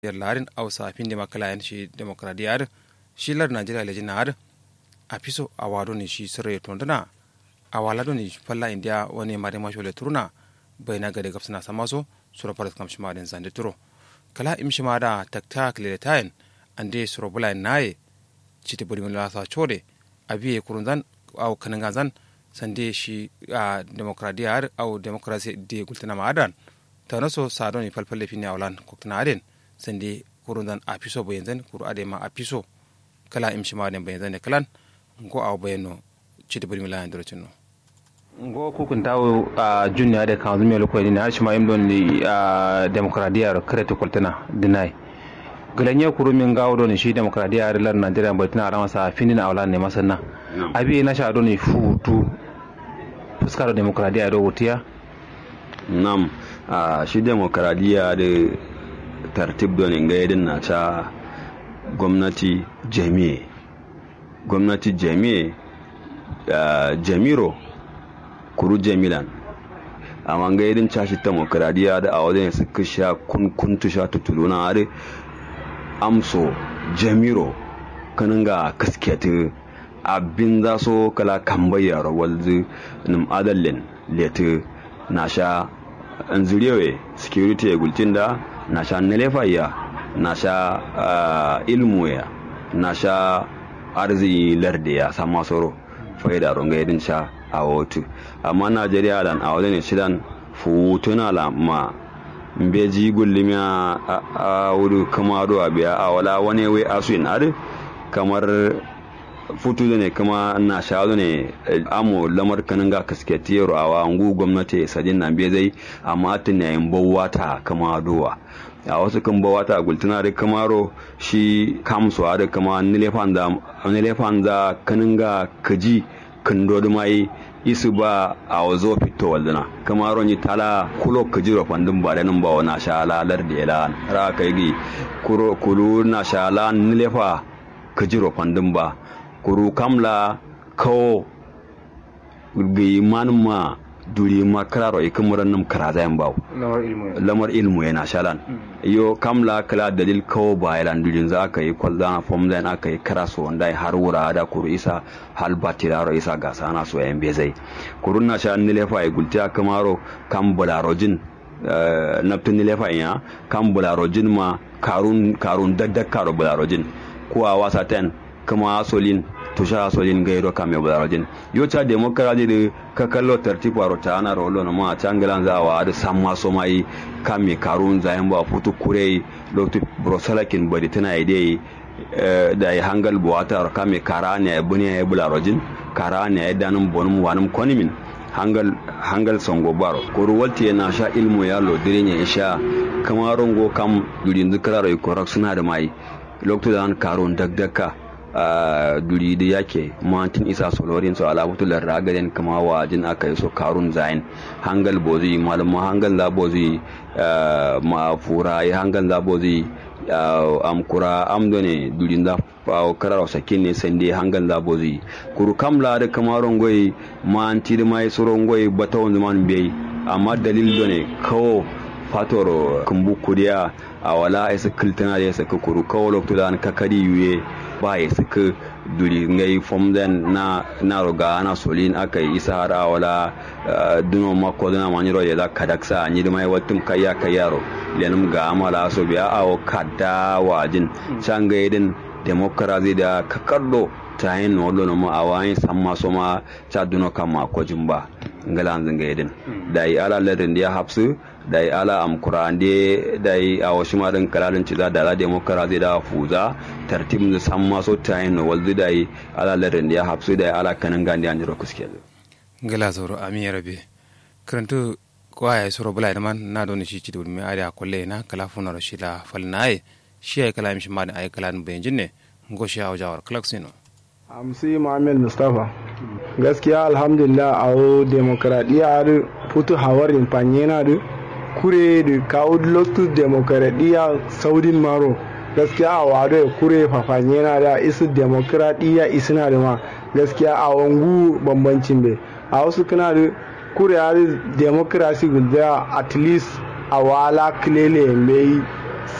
yer larin awsa finde makala en shi demokradiyar shi lar najeriya le jinar a piso a wado ni shi sirre tondana a wala do ni falla india wani mare masho le turuna bai na gade gafsana samaso sura faras kam shima den zande turo kala im shima da taktak le tayin ande sura bula naye chite bodi mun lasa chode abiye kurunzan au kanangazan sande shi a demokradiyar au demokrasi de gultana ma'adan ta naso sadon falfalle fini awlan koktana aden sande kurunzan a piso bayanzan kuru ade ma a piso kala im shima den bayanzan kalan ngo aw bayano chite bodi mun la ndoro cinno ngo kukun tawo a junya da kan zumi lokoi ni har shima im don ni a demokradiyar krete koltana dinai galanye kuru min gawo don shi demokradiyar lar Najeriya bai tana ran sa finin awlan ne masanna abi na sha don ni futu fuskar demokradiyya da wutiya nam a shi demokradiyya da tartib don inga yadin na ta gwamnati jami'e gwamnati jami'e jamiro kuru jamilan amma ga yadin cashi demokradiyya da a wajen suka sha kunkuntu sha tutuluna a amso jamiro kanin ga kaskiyatu abin za so kala kambayar walzu nim adallin letu na sha nzuriyewe security ya gultin da na sha nelefaya na sha ilmu ya na sha arziki lardi ya sama soro faida ronga yadin sha a wotu amma najeriya dan a wajen shidan futuna la ma mbeji gullimi a wudu kamaro a biya a wala wani wai asu in adi kamar futu ne kuma na shaɗu ne amo lamar kanin ga kasketi yaro a wangu gwamnati sajin na biya zai amma tun yayin bawata kama dowa a wasu kan bawata a gultuna da kamaro shi kamsu da kama nilefan da kanin ga kaji kan dodo mai isu ba a wazo fito walduna kamaro ni tala kulo kajiro fandin ba da nan ba wa na shala lar da yala ra kai gi kulu na shala nilefa kajiro fandin ba kuru kamla kawo gi manma duri ma kararo ikin muran nam karaza yan bawo lamar ilmu yana shalan yo kamla kala dalil kawo ba yalan durin za aka yi kwalza fom zan aka yi karaso wanda har wura da kuru isa hal batiraro isa gasa na so yan bezai kurun na sha nilefa ya gulti kamaro kam bularojin naftin nilefa ya kam bularojin ma karun karun daddakaro bularojin kuwa wasa ten kama solin tusha solin gairo kame bularojin yo cha demokradi de ka kallo tartibu aro ta ana rolo na ma changalan za wa da samma so mai kame karun zayan ba futu kure loktu brosalakin bari tana ide da ya hangal buwata kame kara ne ya bune ya bularojin kara ne ya danun bonum wanum konimin hangal hangal songo baro koru walti na sha ilmu ya lo dirin ya sha kamaron go kam durin zikraro ikorak suna da mai loktu da an karun dagdaka duri da yake mantin isa solorin su alamutu larra gaden kama wa jin aka yi so karun zayin hangal bozi malama hangal la bozi ma fura ya hangal la bozi am kura am done durin da karar sakin ne sande hangal la bozi kuru kamla da kamaron goyi manti da mai soron goyi batawon zaman bai amma dalil done kawo fatoro kumbu kuriya a wala isa kiltana da ya saka kuru kawo lokacin da kakari yuye ba ya saka duri ngai fomden na na roga na solin aka yi isa har a wala duno mako dana maniro ya da kadaksa ni da mai watum kayya kayyaro lenum ga amala so biya awo kadda wajin sanga yedin demokrasi da kakardo ta yin wolo no ma awayin samma so ma cha duno kama ko jumba ngala zanga yedin da yi ala ladin da ya hapsu da yi ala amkura ande da yi a wasu marin kalalin ci da la demokrasi da fuza tartib da samma so ta yin walzu da yi ala ladin da ya hapsu da yi ala kanin gandi an jiro kuske ngala zoro ami rabe karantu ko ya soro bula man na don shi ci da mi ari akolle na kala funa shi la falnaye shi ay kala mi shi ma da ay kala benjin ne ngo shi hawa jawar klaksino amsi muhammad mustapha gaskiya alhamdulillah a o demokradiyya da putu hawarin fanyena da kure da kawo lotus demokradiyya saudin maro gaskiya a wado ya kure fafanyena da isu demokradiyya isina da ma gaskiya a wangu bambancin bai a wasu kana da kure ya da demokrasi gulda at least a wala kilele mai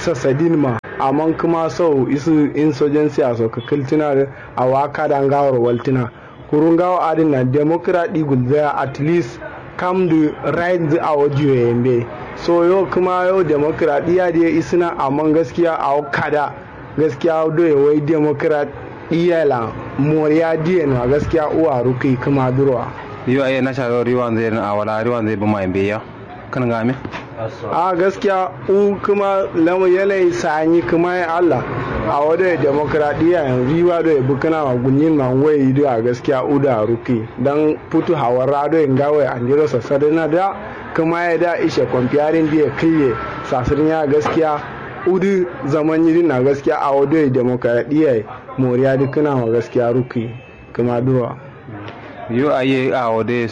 sasadin ma amma kuma sau isu insurgency a soka kiltina da a waka da gawar waltina kurun gawa adin na democracy gulzaya at least come the right a wajiyo yambe so yau kuma yau demokradiyya da isina amma gaskiya a kada gaskiya doye wai demokradiyya la moriya diya na gaskiya uwa ruki kuma durwa yo aye na sharo riwan zai a wala riwan zai buma yambe ya kan ga me a gaskiya u kuma lamu yanayi sanyi kuma ya Allah a wadda demokradiyya yanzu riwa da ya bukana ma gunyin ma wai da a gaskiya u da ruki dan putu hawar rado in gawai an jiro sassarina da kuma ya da ishe kwamfiyarin da ya kiye sasirin ya gaskiya udu zaman yi na gaskiya a wadda demokradiyya moriya dukkan ma gaskiya ruki kuma duwa yo aye a wade